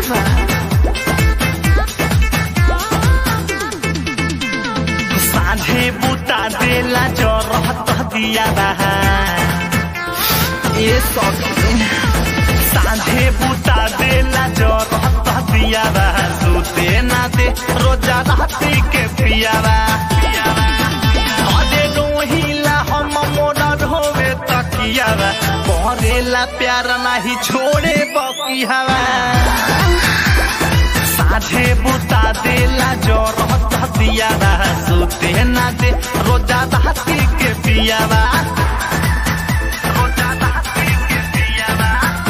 Deva. साझे बुता देला जरहत दिया बहा ए सखी साझे बुता देला जरहत दिया बहा सुते ना दे रोजा राती के पियावा अरे रोहिला हम मोरा ढोवे तकियावा करेला प्यार नाही छोड़े बकियावा साझे बुता देला जोर दिया बा सुते ना दे रोजा दहती के पियावा रोजा दहती के पियावा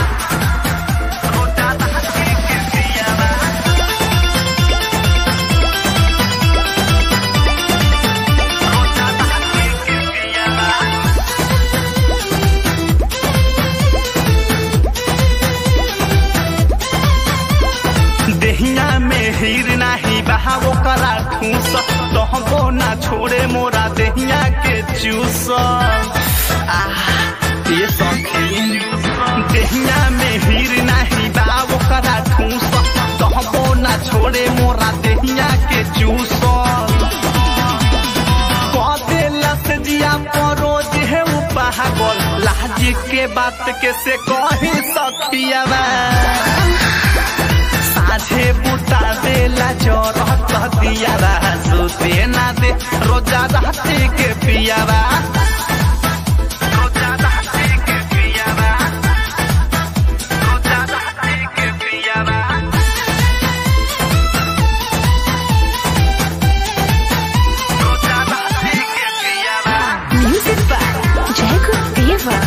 रोजा दहती के पियावा रोजा दहती के पियावा देहिया में हीर नाही बहावो करा ठूस तहबो ना छोड़े मोरा देहिया के चूस आह, ये सखी देहिया में हीर नाही बहावो करा ठूस तहबो ना छोड़े मोरा देहिया के चूस कदेलस जिया परोज है पागल लाज के बात के से कही सखियावा साझे बुता देला जरहत दियावा सुते ना दे रोजा रहते के पियावा रोजा रहते के पियावा रोजा रहते के पियावा रोजा रहते के पियावा Music by Jacob Deva.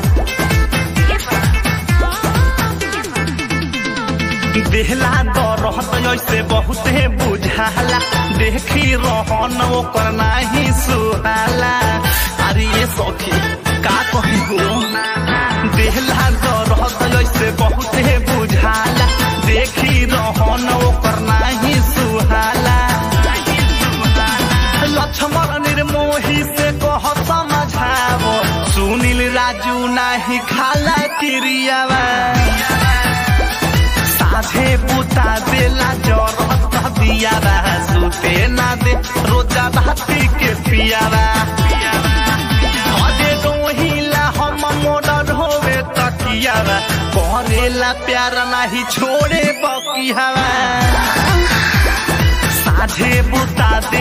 देहला दरहत ऐसे बहुते बुझाला देखी रहन ओकर नाही सुहाला अरे ये सखी का कही हो देहला दरहत ऐसे बहुते बुझाला देखी रहन ओकर नाही सुहाला लक्ष्मण निर्मोही से कह समझावो सुनील राजू नाही खाला क्रियावा साझे बुता देला जरत दियावा सुते ना दे रोजा राती के पियावा अरे रोहिला हम मोरा ढोवे तकियावा करेला प्यार नाही छोड़े बकियावा साझे बुता दे